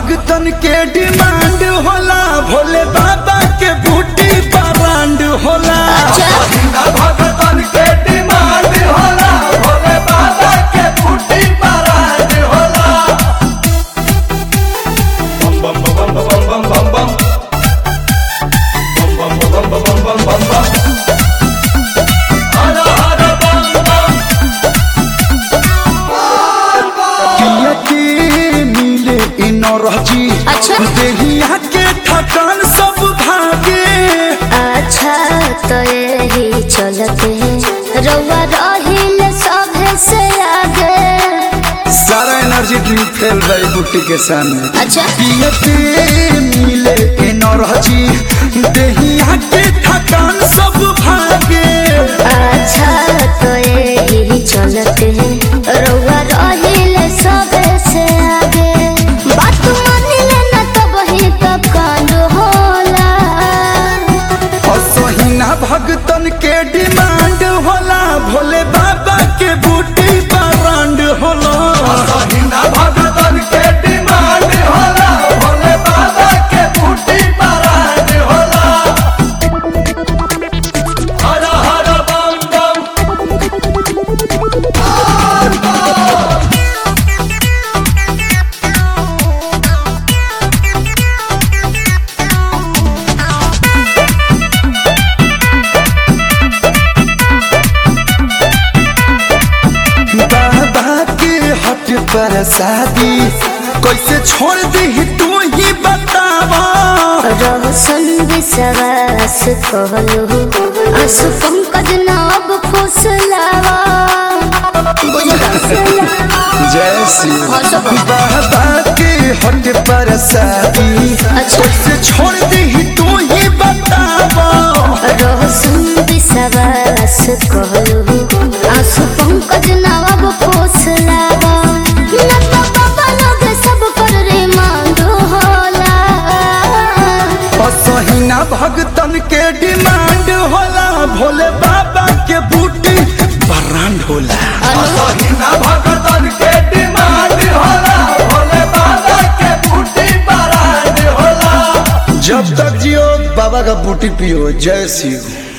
भगतन के डिमांड होला भोले बाबा के बूटी ब्रांड होला भगतन के डिमांड होला भोले बाबा के बूटी ब्रांड होला बम बम बम बम बम बम बम बम बम बम बम बम बम बम बम हर हर बम बम किया के मिले इनरजी अच्छा। देहिया के थकान सब भागे अच्छा तो यही चलते रउआ रहिल सभे से आगे सारा एनर्जी ड्रिंक फेल रही बुट्टी के सामने अच्छा पियते मिले एनर्जी देहिया के थकान सब भागे अच्छा तो यही चलते रउआ रहिल सभे से आगे बात मानिले न तो वही तब कांड होला असहिना भगतन के डिमांड होला भोले बाबा के बूटी ब्रांड होला असहिना भगतन के डिमांड होला भोले बाबा के बूटी ब्रांड होला हर हर बम बम बाबा के हट पर शादी कैसे छोड़ दी तू ही बतावा रोशन विश्वास कहलू आंसू पंकज नाब फुसलावा जय श्री हाँ, सब। बाबा के हट पर शादी अच्छा। कैसे छोड़ दी तू ही बतावा रोशन विश्वास कहलू आंसू पंकज नाब फुसलावा न तो बाबा लोग सब पर रे मांगो होला असहिना भगतन के डिमांड होला भोले बाबा के बूटी ब्रांड होला असहिना भगतन के डिमांड होला भोले बाबा के बूटी ब्रांड होला जब तक जियो बाबा का बूटी पियो जय शिव